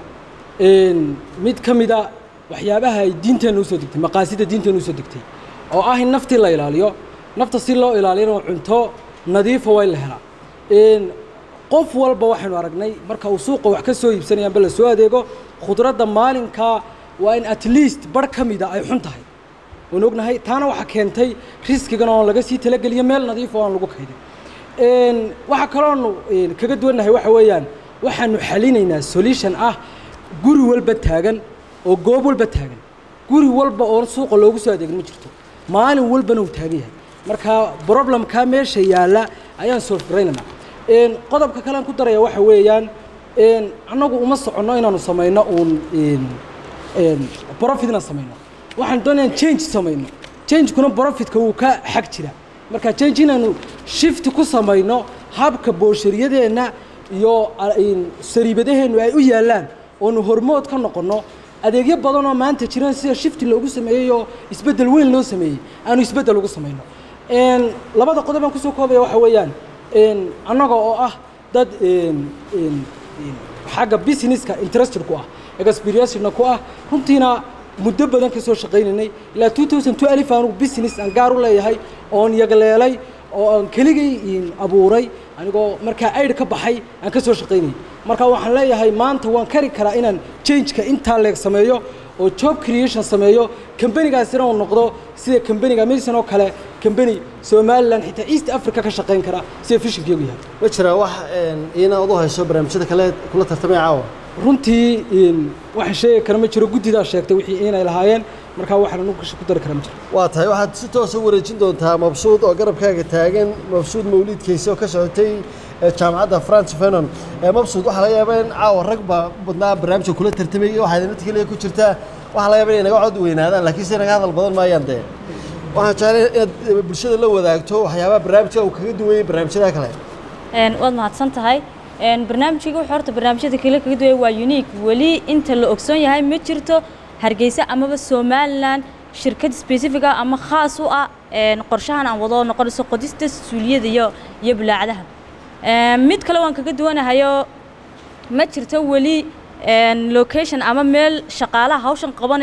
in mid ka mid a waxyaabaha ay diinteena usoo degtay maqaasida diinteena usoo degtay oo ah in naftii la ilaaliyo nafta si loo ilaaliyana cunto nadiifa waa in la helaa in qof walba waxaynu aragnay marka uu suuqa wax ka soo iibsanaya amba la soo adeego khudradda maalinkaa waa in at least bar ka mida ay xun tahay waan ognahay taana waxaa keentay riskigan oo laga sii talageliyo meel nadiif oo aan lagu kaydin Een, waxaa kaloonu een, kaga duwannahay waxa weeyaan waxaanu xalinaynaa solution ah guri walba taagan oo goob walba taagan guri walba oo suuqa loogu soo adeegin ma jirto maalin walbana uu taagan yahay marka problemkaa meesha yaalla ayaan solfgaraynaynaa Een, qodobka kale aan ku daraya waxa weeyaan een, annagu uma soconno inaanu samayno uun een, een, profit inaan samayno waxaan doonayaan change samayno changekuna profitka wuu ka xag jira marka change inaanu shift ku samayno habka booshariyadeenna iyo a- in sariibadaheennu ay u yaallaan oonu hormood ka noqonno adeegyo badan oo maanta jiraan sida shifti loogu sameeyey oo isbeddel weyn loo sameeyey aanu isbeddel ugu samayno Een, labada qodob aan kusoo koobaya waxa weeyaan een, annaga oo ah dad een, een, een, xagga businesska interested ku ah experience-na ku ah runtiina muddo badan ka soo shaqaynaynay ilaa 2002 alif aanu business aan gaar u leeyahay oon yagleelay oo aan keligay in abuuray anigoo markaa ayd ka baxay aan ka soo shaqaynayay marka waxaan leeyahay maanta waan kari karaa inaan changeka intaa leeg sameeyo oo job creation sameeyo kambanigaasina uu noqdo sida kambaniga mason oo kale kambani somaliland xitaa east africa ka shaqayn kara sida fishinkeegu yahay ma jiraa wax een, iyana aad u hayso barnaamijyada kale kula tartamaya caawa runtii in waxaan sheegi kara ma jiro guddidaa sheegtay wixii inay lahaayeen markaa waxaan anugu ku dari kara ma jiro waa tahay waxaad si toosa u wareejin doontaa mabsuud oo garabkaaga taagan mabsuud mawliidkiisa oo ka socotay ee jaamacadda france fenon ee mabsuud waxaa laga yaabaa in caawa rag baa u badnaa barnaamijka kula tartamayay waxaa idinta keliya ku jirtaa waxaa laga yaabaa inay naga cod weynaadaan laakiin se naga hadal badan maayaan dee waxaan jeclay inaad eh, bulshada la wadaagto waxyaabaha barnaamijka uu kaga duwayay barnaamijyada kale Een, waad mahadsan tahay Een, barnaamijkayga wuxuu horta barnaamijyada kale kaga duwaya waa unique weli inta la ogsoon yahay ma jirto hargeysa amaba somaliland shirkad specific ah ama khaas u ah een, qorshahan aan wado noqonayso qodista suuliyada iyo iyo bulaacadaha Een, mid kale waan kaga duwanahayo ma jirto weli een, location ama meel shaqaalaha hawshan qabanaya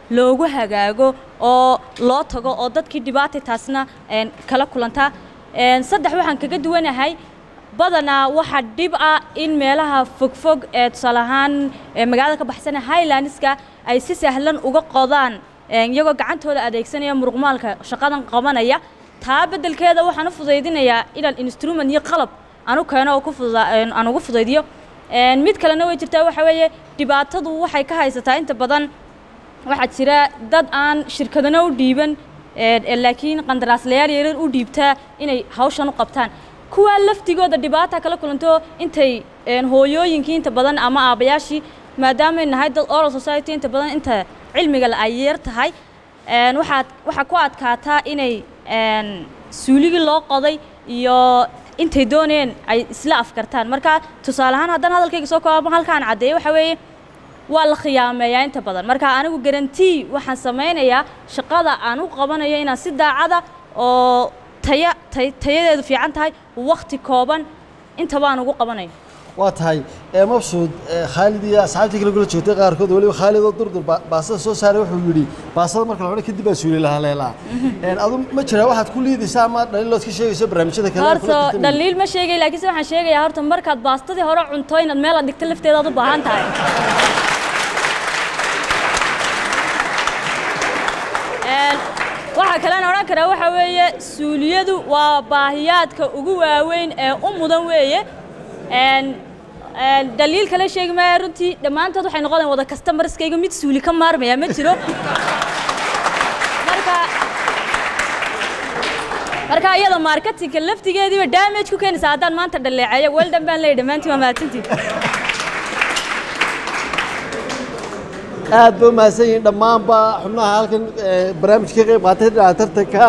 loogu hagaago oo loo tago oo dadkii dhibaatay taasna een, kala kulantaa Een, saddex waxaan kaga duwanahay badanaa waxaa dhib ah in meelaha fogfog ee tusaale ahaan ee magaalada ka baxsana highlandska ay si sahlan uga qodaan een, iyagoo gacantooda adeegsanaya muruqmaalka shaqadan qabanaya taa beddelkeeda waxaan u fudaydinayaa inaan instrument iyo qalab aan u keeno oo ku fududa een, aan ugu fudaydiyo Een, mid kalena way jirtaa waxa weeye dhibaatadu waxay ka haysataa inta badan waxaa jira dad aan shirkadana u dhiiban ee, ee laakiin qandaraaslayaal yaryar u dhiibtaa inay hawshan u qabtaan kuwaa laftigooda dhibaata kala kulanto intay een, hooyooyinkii inta badan ama aabbayaashii maadaamay nahay dad oral society inta badan inta cilmiga la ay yar tahay een, waxaad waxaa ku adkaataa inay een, suuligii loo qoday iyo intay dooneen ay isla afkartaan marka tusaale ahaan haddaan hadalkayga soo koobama halkaan caddeeyo waxa weeye waa la khiyaameeyaa inta badan marka anigu garantii waxaan samaynayaa shaqada aan u qabanayo inaan si daacada oo taya tay- tayadeedu fiican tahay wakhti kooban intaba aan ugu qabanayo waa tahay ee mabsuud ee khaalid iyo asxaabtii kale kula joogtay qaarkood weliba khaalid oo durdur ba- baasada soo saaray wuxuu yidhi baasada marka la cunay kadib baa suuli lahaa leelaa Een, adu ma jiraa waxaad ku liidaysaa ama dhaliilood ka sheegayso barnaamijyada kale ee kula horta tartamaya? dhaliil ma sheegay laakiinse waxaan sheegayaa horta markaad baastadii hore cunto inaad meel aad dhigto lafteeda aad u baahan tahay Een, waxaa kalean odhan karaa waxa weeye suuliyadu waa baahiyaadka ugu waaweyn ee u mudan weeye Een, een, dhaliil kale sheegi maaya runtii dhammaantood waxay noqonayaan wada customerskayga mid suuli ka maarmaya ma jiro marka marka iyada marketingka laftigeediiba damage ku keenaysa haddaan maanta dhaleeceeyo weldan baan leeyahay dhammaantiin waa mahadsantiin aad ba umahadsan yihiin dhammaanba xubnaha halkan ee, barnaamijka ka qayb qaatay dhinaca tartanka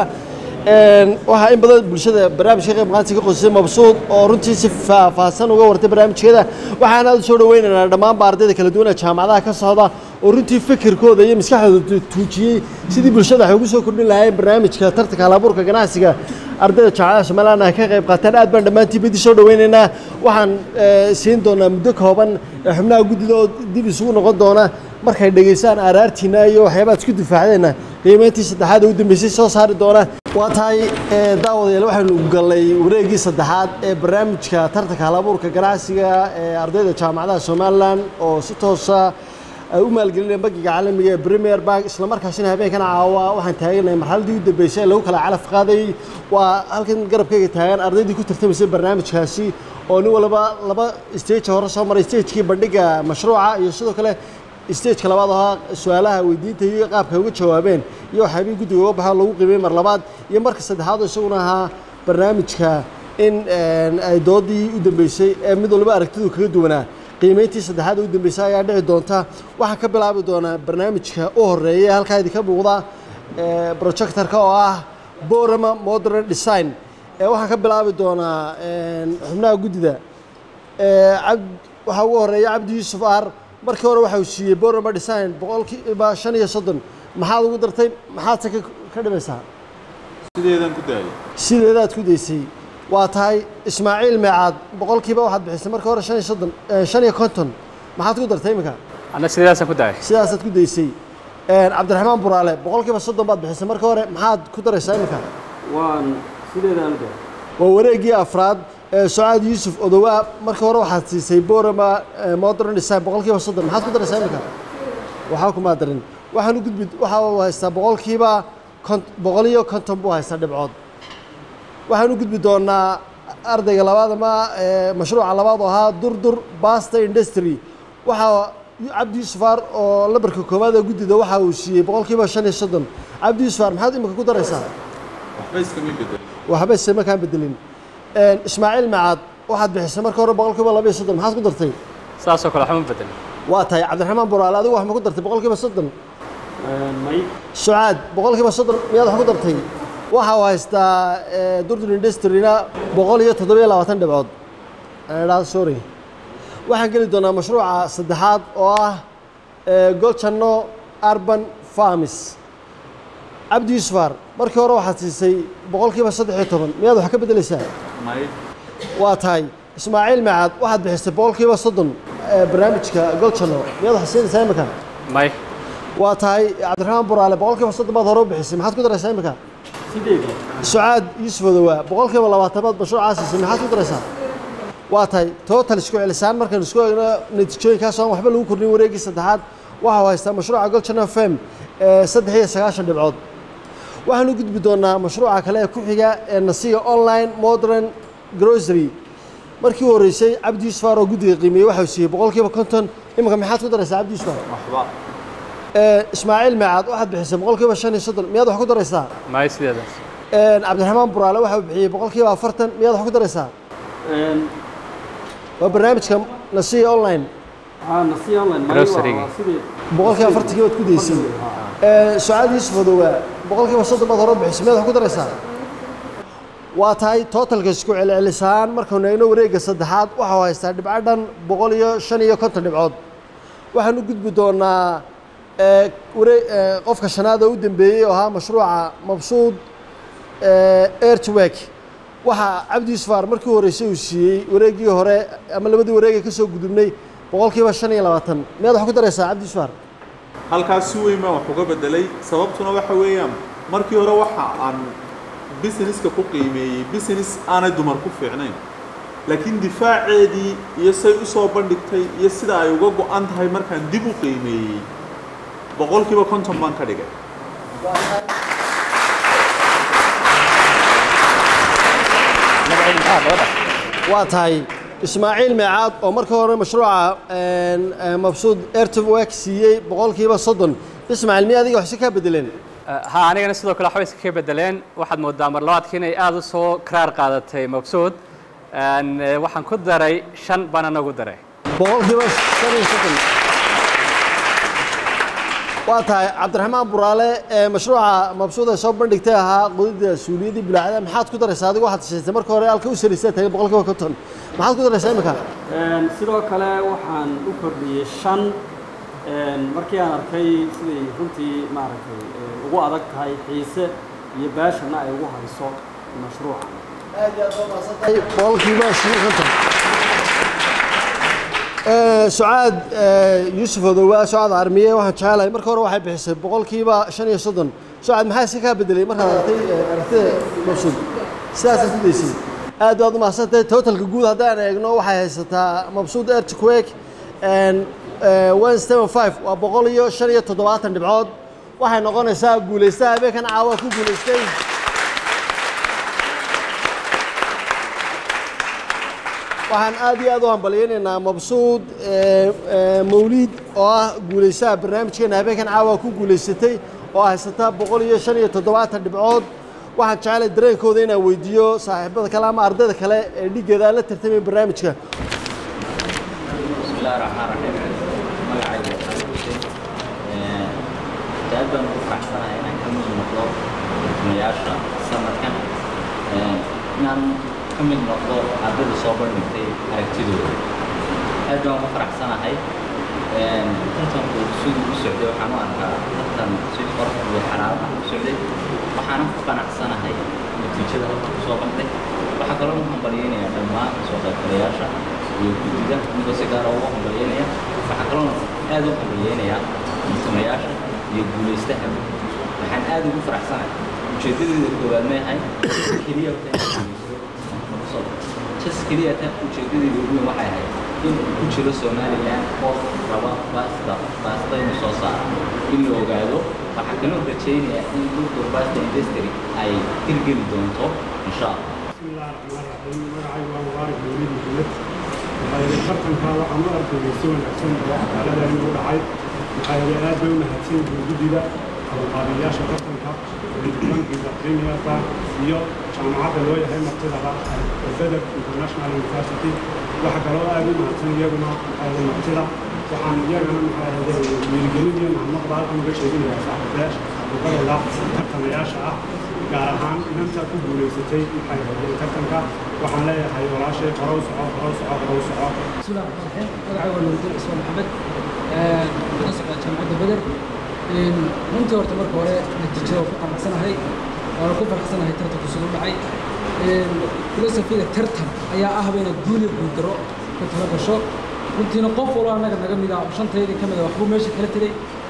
Een, waxaa in badan bulshada barnaamijka ka qayb qaatay ka qosay mabsuud oo runtii si faahfaahsan uga wartay barnaamijkeeda waxaan aad u soo dhaweynaynaa dhammaanba ardayda kala duwan ee jaamacadaha ka socda oo runtii fikirkooda iyo maskaxdooda tuujiyey sidii bulshada waxay ugu soo kordhin lahaayeen barnaamijka tartanka halabuurka ganacsiga ardayda jaamacadaha somaliland ay ka qayb qaateen aad baan dhammaantiin badi soo dhaweynaynaa waxaan ee, siin doonaa muddo kooban ee xubnaha guddida oo dib isugu noqon doona markay dhegaystaan araartiina iyo waxyaabaha isku difaacdeenna qiimeyntii saddexaad ee u dambeysay soo saari doona waa tahay ee, daawadayaal waxaynu galnay wareeggii saddexaad ee barnaamijka tartanka halabuurka ganacsiga ee ardayda jaamacadaha somaliland oo si toosa ay u maalgelinayeen bangiga caalamiga ee premier bank isla markaasina habeenkan caawa waxaan taaganahay marxaladii u dambeysay ee lagu kala calaf qaadayay waa halkan garabkayga taagan ardaydii ku tartamaysay barnaamijkaasi oo nin walba laba stage hore soo maray stagekii bandhiga mashruuca iyo sidoo kale stageka labaad ahaa su-aalaha weydiinta iyo qaabka ay uga jawaabeen iyo waxyaabihii guddiga uga baxo lagu qiimeyey mar labaad iyo marka saddexaad oo isaguna ahaa barnaamijka in een, ay doodii u dambeysay ee mid walba aragtidu kaga duwanaa qiimeyntii saddexaad ee u dambeysay ayaa dhici doonta waxaan ka bilaabi doonaa barnaamijka u horeeya ee halkaa idinka muuqda ee, projectorka oo ah borama modern design ee waxaan ka bilaabi doonaa een, xubnaha guddida ee, cab- waxaa ugu horeeya cabdi yuusuf aar markii hore waxa uu siiyey borama design boqolkiiba shan iyo soddon maxaad ugu dartay maxaadse ka ka dhimaysaa sideedan ku daayay sideedaad ku daysay waa tahay ismaaciil meecaad boqolkiiba waxaad bixisay marka hore shan iyo soddon eh, shan iyo konton maxaad ku dartay iminka anna sidaasaan ku daayay sidaasaad ku daysay Een, cabdiraxmaan buraale boqolkiiba soddon baad bixisay marka hore maxaad ku daraysaa iminka waan sideedaan u waa wareeggii afraad ee sucaad yuusuf odowaa marka hore waxaad siisay borama eh, modern design boqolkiiba soddon maxaad ku daraysaa iminka waxaa kumaa darin waxaan u gudbi waxa uu haystaa boqolkiiba kont- boqol iyo konton buu haystaa dhibcood waxaan u gudbi doonaa ardayga labaad ama eh, mashruuca labaad oo ahaa durdur basta industry waxaa cabdi yuusufar oo lambarka koowaad ee guddida waxa uu siiyey boqolkiiba shan iyo soddon cabdi yuusufar maxaad imika ku daraysaa waxba iskama bedel waxba se markaan bedelin Een, ismaaciil macaad waxaad bixisay marka hore boqolkiiba laba iyo soddon maxaad ku dartay saasoo kale waxba ma bedelin waa tahay cabdiraxmaan buraale adigu wax ma ku dartay boqolkiiba soddon may sucaad boqolkiiba soddon miyaad wax ku dartay waxa uu haystaa eh, durdur industryna boqol iyo toddobiyo labaatan dhibcood Aan sorry waxaan geli doonaa mashruuca saddexaad oo ah eh, golchano urban farms cabdi yuusufar markii hore waxaad siisay boqolkiiba saddex iyo toban miyaad wax ka beddelaysaa may waa tahay ismaaciil macaad waxaad bixisay boqolkiiba soddon eh, barnaamijka golchano miyaad wax siinaysaa imika may waa tahay cabdiraxmaan buraale boqolkiiba soddon baad hore u bixisay maxaad ku daraysaa imika sucaad yuusuf odowaa boqolkiiba labaatanaad mashruucaa siisay maxaad ku daraysaa waa tahay total isku celisaan markaan isku eegno natiijooyinkaas aan waxba lagu kordhin wareegii saddexaad waxau haystaa mashruuca golchana fem ee saddex iyo sagaashan dhibcood waxaan u gudbi doonaa mashruuca kale ee ku xiga ee nasiga online modern grocery markii u horreysay cabdi yuusuf aar oo guddiga qiimeeyey waxau siiyey boqolkiiba konton iminka maxaad ku daraysaa cabdi yuusuf aar waxba ismaaciil meecaad waxaad bixisay boqolkiiba shan iyo soddon miyaad wax ku daraysaa maayo sideedaas cabdiraxmaan buraale waxau bixiyey boqolkiiba afartan miyaad wax ku daraysaa waa barnaamijka nasiya online boqolkiiba afartankii baad ku daysay sucaad yuusuf odowaa boqolkiiba soddon baad hore bixisay miyaad wax ku daraysaa waa tahay tootalka isku celcelisaan markaynu eegno wareegga saddexaad waxau haystaa dhibco dhan boqol iyo shan iyo konton dhibcood waxaan u gudbi doonaa waree qofka shanaad oo u dambeeyey oo ahaa mashruuca mabsuud airtwork waxaa cabdi yusufaar markii horreysay uu siiyey wareeggii hore ama labadii wareegay ka soo gudubnay boqolkiiba shan iyo labaatan miyaad wax ku daraysaa cabdi yusufaar halkaas si weyn baan wax uga bedelay sababtuna waxa weeyaan markii hore waxa aan businesska ku qiimeeyey business aanay dumar ku fiicnayn laakiin difaaceedii iyo say u soo bandhigtay iyo sida ay uga go-an tahay markaan dib u qiimeeyey boqolkiiba konton baan ka dhigay waa tahay ismaaciil meecaad oo markii hore mashruuca mabsuud airtwork siiyey boqolkiiba soddon ismaaciil miya adiga waxsi kaa bedeleen ha anigana sidoo kale waxba iska ka bedeleen waxaad moodaa mar labaadkii inay aada u soo karaar qaadatay mabsuud waxaan ku daray shan baan anagu daray boqolkiiba shan iyo soddon waa tahay cabdiraxmaan buraale ee mashruuca mabsuud ay soo bandhigtay ahaa qodida suuliyadii bulaacada maxaad ku daraysaa adigu waxaad sheegtay marka hore halka u sarisaa tagay boqolkiiba konton maxaad ku daraysaa imika sidoo kale waxaan u kordhiyey shan markii aan arkay siday runtii maaragtay ugu adag tahay xiise iyo baashana ay ugu hayso mashruuca boqolkiiba shan iyo konton sucaad yuusuf odowaa sucaad armiye waxaan jecelahay marka hore waxay bixisay boqolkiiba shan iyo soddon sucaad maxaa iska kaa bedelay markaad aragtay aragtida mabsuud sidaasaad ku daysay aad baad u mahadsantahay totalka guud haddaan eegno waxay haysataa mabsuud earthquake one seven five waa boqol iyo shan iyo toddobaatan dhibcood waxay noqonaysaa guulaystaha habeenkan caawa ku guulaystay waxaan aad iyo aad u hambalyaynaynaa mabsuud mawliid oo ah guulaystaha barnaamijkeena habeenkan caawa ku guulaysatay oo haysataa boqol iyo shan iyo toddobaatan dhibcood waxaan jeclay dareenkooda inaan weydiiyo saaxiibada kale ama ardayda kale ee dhigeeda aan la tartamay barnaamijka بسم الله الرحمن الرحيم magacayga waxaan ku sheegay aad baan ugu faraxsanahay inaan ka mid noqdo tartamayaasha sanadkan inaan ka mid noqdo ardayda soo bandhigtay aragtidooda aad baan ugu faraxsanahay tartanku siduu u socday waxaan u arkaa tartan si qorox iyo xalaal ah u socday waxaanan ku qanacsanahay natiijada halka kusoo bandhay waxaa kaloo u hambalyaynayaa dhammaan soo qaybgalayaasha iyo guddiga anigoo si gaara ugu hambalyaynaya waxaa kaloona aad u hambalyaynayaa tartamayaasha iyo guulaystaha waxaan aad ugu faraxsanahay ujeedadeeda koowaad meehay keliya jas keliya ta ujeedadeeda ugu weyn waxay ahayd in uu ku jiro somaliland qof raba baasta baasta inuu soo saaro in la ogaado waxaa kaloo rajaynayaa in duldur basta industry ay hirgeli doonto insha allah بسم الله الرحمن الرحيم magacaygu waa mubaarak mawlid maxamed waxaa yidhi tartanka waxaan u arkaynay si wanaagsan oo xaalada inuu dhacay waxaa yidhi aad bay u mahadsan yihiin guddida qabanqaabiyayaasha tartanka bankiga premierka iyo jaamacadda loo yahay martidaba bedel international university waxa kaloo aad u mahadsan iyaguna waxaa yidhi martida waxaan iyagana maxaa yidhi wiilgelin iyo mahadnaqda halkan uga sheeginayaa saaxiibayaasha saaxiibadooda tartamayaasha ah gaar ahaan inanta ku guulaysatay maxay ahayd tartanka waxaan leeyahay walaashay horow soco horow soco horow soco بسم الله الرحمن الرحيم magacayga waa nuruddin cismaan maxamed ka socda jaamacadda beder runtii horta marka hore natiijada waa ku qanacsanahay waana ku faraxsanahay tartanku soo dhacay filosofiga tartan ayaa ahba inaad guul iyo guuldaro ku tala gasho runtiina qof walba annaga naga mid ah oo shantaydii ka mid ah waxbuu meesha kala tegey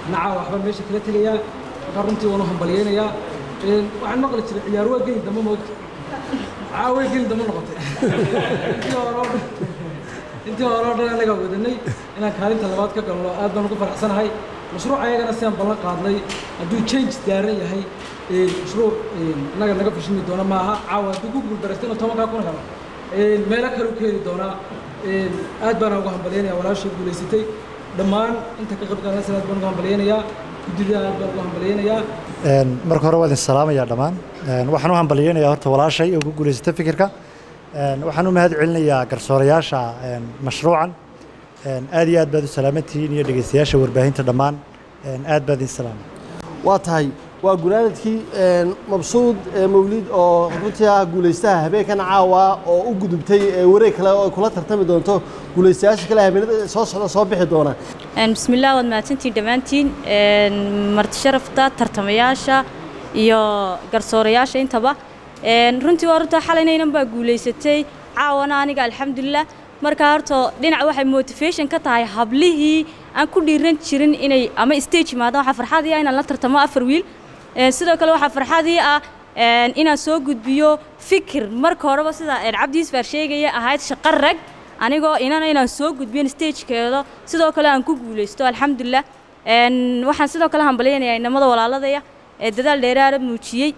nacaa waxbaan meesha kala tegayaa markaa runtii waan u hambalyeynayaa Een, waxaan maqli jiray ciyaar waa geli dambe moogta caa way geli dambe noqotay intii hore oo dhan intii hore oo dhan anagaa wadanay inaan kaalinta labaad ka galno aad baan ugu faraxsanahay mashruuc ayagana sidaan ballan qaadnay hadduu change daaran yahay een, mashruuc een, innaga naga fashimi doona maaha caawa hadduu ku guuldaraysta inuu tobankaa kun helo een, meelo kale u keeni doonaa een, aad baana ugu hambalyeynaya walaashay guulaysatay dhammaan inta ka qayb qaadanaysa aad baan ugu hambalyeynayaa guddida aad baan ugu hambalyeynayaa Een, marka hore waa idin salaamayaa dhammaan Een, waxaan u hambalyeynayaa horta walaashay oo ku guulaysatay fikirka Een, waxaan u mahad celinayaa garsoorayaasha een, mashruucan Een, aad iyo aad baad u salaamantihiin iyo dhegeystayaasha warbaahinta dhammaan Een, aad baad idin salaamay waa tahay waa gunaanadkii een, mabsuud ee mawlid oo runtii ah guulaystaha habeenkan caawa oo u gudubtay ee wareeg kale oo ay kula tartami doonto guulaystayaasha kale habeenada soo socda soo bixi doona Een, bismillaah waad mahadsantihiin dhammaantiin Een, marti sharafta tartamayaasha iyo garsoorayaasha intaba Een, runtii waa runta xalaynaynan baa guulaysatay caawana aniga alxamdulilah marka horta dhinac waxay motivation ka tahay hablihii aan ku dhiiran jirin inay ama stage yimaadaan waxaa farxadii ah inaan la tartamo afar wiil Een, sidoo kale waxaa farxadii ah een, inaan soo gudbiyo fikir marka horeba sida een, cabdi isfaar sheegaya ahayd shaqo rag anigoo inana inaan soo gudbiyo stagekeeda sidoo kale aan ku guulaysto alxamdulilah Een, waxaan sidoo kale hambalyaynayaa inamada walaaladaya ee dadaal dheeraara muujiyey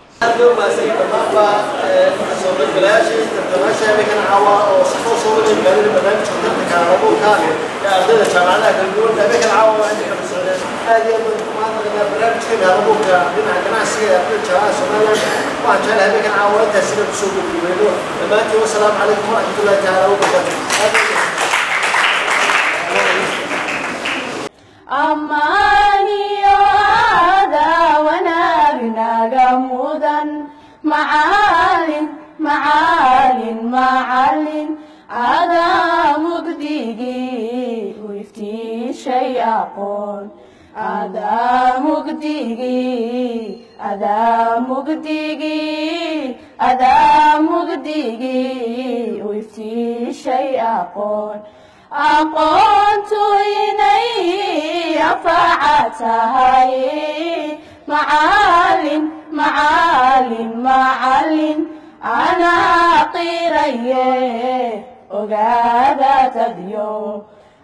ammaaniyo adaawanaagnaga mudan macaalin macaalin macalin adaa mugdigii u iftiishay aqoon adaa mugdigii adaa mugdigii adaa mugdigii u iftiishay aqoon aqoontu inay anfaca tahay macaalin macaalin macalin anaa qiraye ogaada tadyo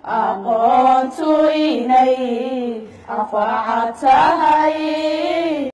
aqoontu inay anfaca tahay